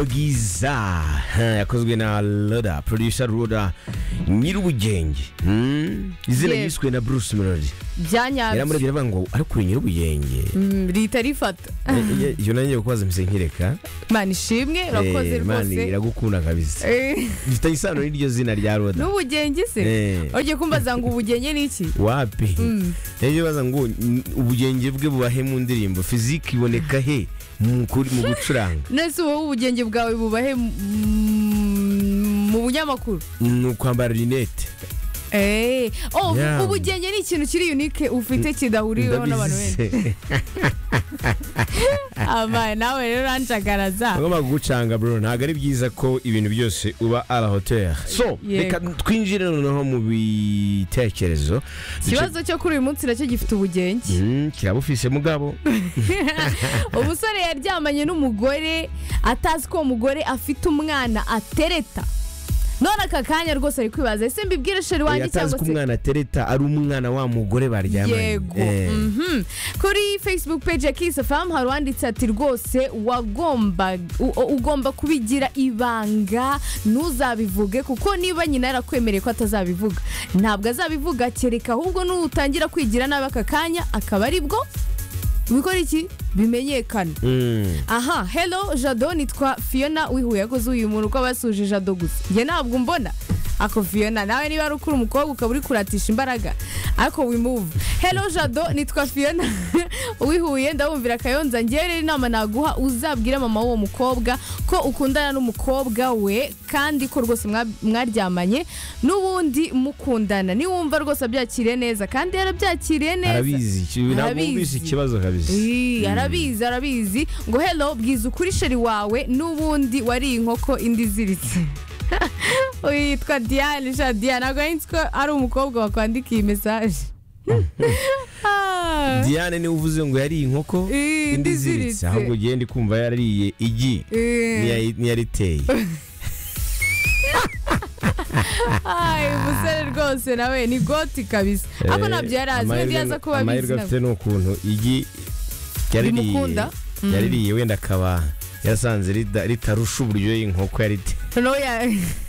cyabagiza yakozwe na roda producer roda nyir'ubugenge Hmm? izina Yego. yiswe na bruce melody byanyabye yaramurabye aravuga ngo ariko uri nyir'ubugenge Mm, leta rifata Eh, eh, iyo nanjye kubaza mpise nkireka imana ishimwe urakoze Eh, Imana rwose iragukunda kabisa Eh, bifitanye isano n'iryo zina rya roda n'ubugenge se Eh. ujye kumbaza ngo ubugenge ni iki wapi rero baza ngo "N- ubugenge bwe bubahe mu ndirimbo fiziki iboneka he mu kuri- mu gucuranga nese wowe ubugenge bwawe bubahe mm, mu bunyamakuru ni ukwambara rinete Eh, oh, Yeah. ubugenge ni ikintu kiri unique ufite kidahuriweho n'abantu benshi ndabizi ama nawe rero uranjagaraza bagomba kugucanga bro ntabwo ari byiza ko ibintu byose uba à la hauteur so Yego. reka twinjire noneho mu bitekerezo ikibazo cyo kuri uyu munsi nacyo gifite ubugenge Mm, kiraba ufise mugabo umusore yaryamanye n'umugore atazi ko uwo mugore afite umwana atereta none aka kanya rwose ari kwibaza ese mbibwire sheri Oya, wanjye atazi cyangwa ko se umwana atereta ari umwana wa mugore baryamanye yego Eh. Mhm. kuri facebook page ya kiss fm hari uwanditse ati rwose wagomba u- ugomba kubigira ibanga ntuzabivuge kuko niba nyina yarakwemereye ko atazabivuga ntabwo azabivuga kereka ahubwo n'utangira kwigira nabi aka kanya akaba ari bwo bikora iki bimenyekana Mm. aha hello jado nitwa fiona wihuye yakoze uyu muntu uko basuje jado gusa njye ntabwo mbona ako fiona nawe niba ari ukuri umukobwa ukaba uri kuratisha imbaraga ariko wimuva hello jado nitwa fiona wihuye ndabumvira akayonza njyewe rero inama naguha uzabwire mama w'uwo mukobwa ko ukundana n'umukobwa we kandi ko rwose mwa- mwaryamanye n'ubundi mukundana niwumva rwose abyakiriye neza kandi yarabyakiriye neza arabizi ki- ntabwo Arabizi. wumvise ikibazo kabisa Ii, arabizi arabizi ngo hello bwiza ukuri sheri wawe n'ubundi wariye inkoko indi iziritse witwa diane sha diane ntabwo yanditse ko ari umukobwa wakwandika iyi mesaje Ah, diane niwe uvuze ngo yariye inkoko Eh, indi iziritse. iziritse ahubwo ugiye ndi kumva yariye igi Eh. niya- niyariteye ay, umusore rwose nawe ni goti kabisa ako ntabyo yari azi wenda iyo aza kuba abizi amahirwe nawe. afite ni ukuntu igi yaririye Rimukunda? yaririye wenda akaba yasanze rida- ritarusha uburyohe inkoko yariteye noneho ya-